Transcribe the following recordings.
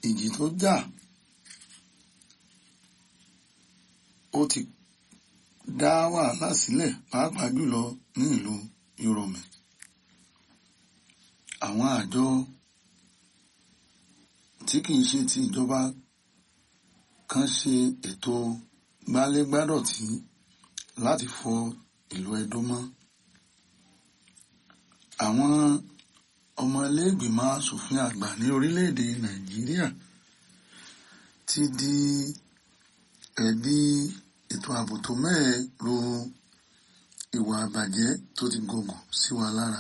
ìjì tó jà ó ti dá wàhálà sílẹ̀ pàápàá jùlọ ní ìlú Yorùmí àwọn àjọ tí kìí ṣe ti ìjọba kan ṣe ètò gbálégbádọ̀tí láti fọ ìlú Ẹdó mọ́ àwọn ọmọ iléègbìmọ̀ asòfin àgbà ní orílẹ̀-èdè Nàìjíríà ti di ẹ̀bi ètò ààbò tó mẹ́ẹ̀ ro ìwà àbàjẹ́ tó ti gògùn sí wa lára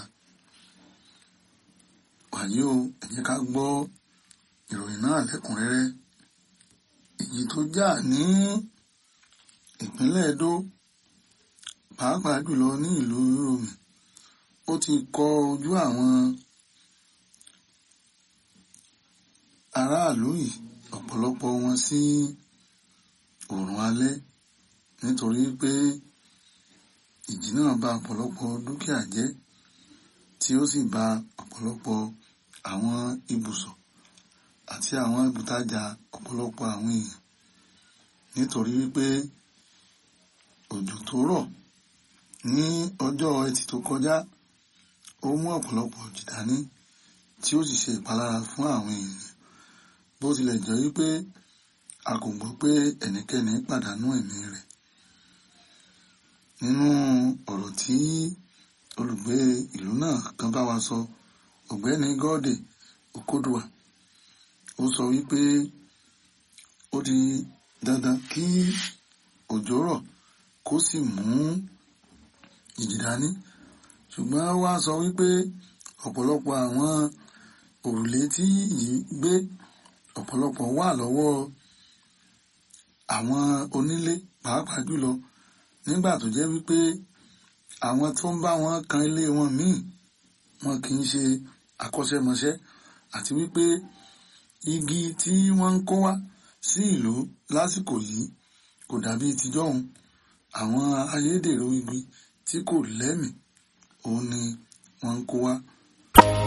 wàyí o ẹ jẹ́ ká gbọ́ ìròyìn náà lẹ́kùnrẹ́rẹ́ ìjì tó jà ní ìpínlẹ̀ Ẹdó pàápàá jùlọ ní ìlú Yorùmí ó ti kọ ojú àwọn aráàlú yìí ọ̀pọ̀lọpọ̀ wọn sí oòrùn alẹ́ nítorí pé ìjì náà bà ọ̀pọ̀lọpọ̀ dúkìá jẹ́ tí ó sì bà ọ̀pọ̀lọpọ̀ àwọn ibùsọ̀ àti àwọn ibùtajà ọ̀pọ̀lọpọ̀ àwọn èèyàn nítorí wípé òjò tó rọ̀ ní ọjọ́ ẹtì tó kọjá ó mú ọ̀pọ̀lọpọ̀ òjì dání tí ó sì ṣe ìpalára fún àwọn èèyàn bó tilẹ̀ jẹ́ wípé a kò gbọ́ pé ẹnikẹ́ni pàdánù ẹ̀mí rẹ̀ nínú ọ̀rọ̀ tí olùgbé ìlú náà kan bá wa sọ ọ̀gbẹ́ni Gọ́dè Okodua ó sọ wípé ó di dandan kí òjò rọ̀ kó sì mú ìjì dání ṣùgbọ́n wá sọ wípé ọ̀pọ̀lọpọ̀ àwọn òrùlé tí yìí gbé ọ̀pọ̀lọpọ̀ wà lọ́wọ́ àwọn onílé pàápàá jùlọ nígbà tó jẹ́ wípé àwọn tó ń bá wọn kan ilé wọn míì wọn kì í ṣe akọ́ṣẹ́mọṣẹ́ àti wípé igi tí wọ́n ń kó wá sí ìlú lásìkò yìí kò dàbí tijọ́hun àwọn ayédèrú igi tí kò lẹ́mìí òun ni wọ́n ń kó wá